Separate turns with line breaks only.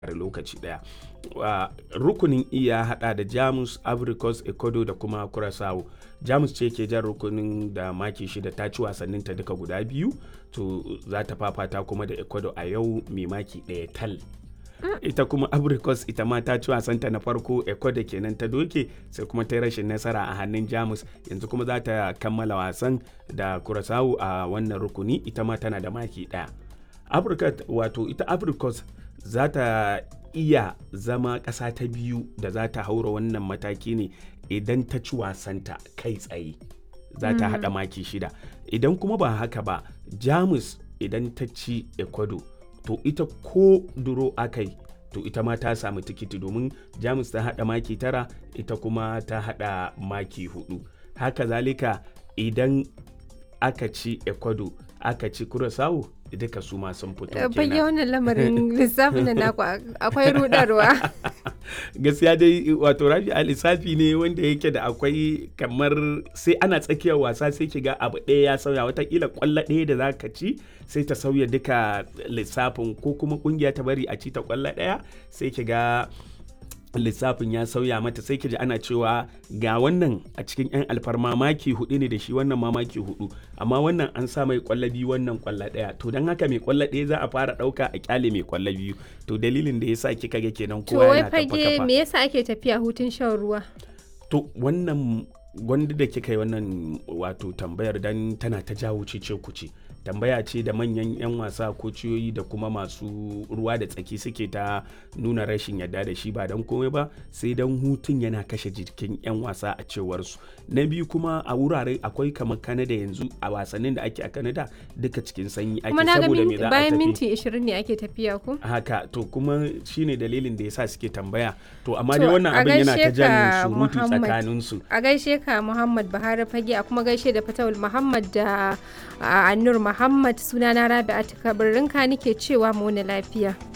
da lokaci daya rukunin e ya hada da jamus africos ecuador da kuma curaçao jamus ce ke jan rukunin da maki shida ta ci wasannin ta duka guda biyu to za ta fafata kuma da ecuador a yau mai maki daya tal ita kuma abricos ita ma ta ci wasanta na farko ecuador kenan ta doke sai kuma ta yi rashin nasara a hannun jamus yanzu kuma za ta kammala wasan da curaçao a wannan rukuni ita ma tana da maki daya afirka wato ita abricos za ta iya zama ƙasa ta biyu da za ta haura wannan mataki ne idan ta ci wasanta kai tsaye za ta haɗa maki shida idan kuma ba haka ba jamus idan ta ci ecuador to ita ko duro akai to ita ma ta samu tikiti domin jamus ta haɗa maki tara ita kuma ta haɗa maki hudu haka zalika idan aka ci ecuador aka ci curaçao duka su ma sun fito kenan.
Fage wannan lamarin lissafin da naku akwai rudarwa.
Gaskiya dai wato rafi a lissafi ne wanda yake da akwai kamar sai ana tsakiyar wasa sai ki ga abu ɗaya ya sauya watakila kwallo ɗaya da za ka ci sai ta sauya duka lissafin ko kuma kungiya ta bari a ci ta kwallo ɗaya sai ki ga lissafin ya sauya mata sai ji ana cewa ga wannan a cikin 'yan alfarma maki hudu ne da shi wannan ma maki hudu amma wannan an sa mai kwallo biyu wannan kwallo daya to don haka mai kwallo daya za a fara dauka a kyale mai kwallo biyu to dalilin da yasa kika ga kenan kowa yana
tafa kafa to me yasa ake tafiya hutun shan ruwa
to wannan gwanda da kika yi wannan wato tambayar dan tana ta jawo cece kuce tambaya ce da manyan 'yan wasa kociyoyi da kuma masu ruwa da tsaki suke ta nuna rashin yadda da shi ba don komai ba sai don hutun yana kashe jikin 'yan wasa a cewar su na biyu kuma a wurare akwai kamar kanada yanzu a wasannin da ake a kanada duka cikin sanyi ake saboda me za a
bayan minti 20 ne ake tafiya ko
haka to kuma shine dalilin da yasa suke tambaya to amma dai wannan abin yana ta jan surutu tsakanin su
a gaishe ka muhammad buhari fage a kuma gaishe da fatawul muhammad da annur Muhammad sunana Rabi'atu Kabirinka nake cewa mu lafiya.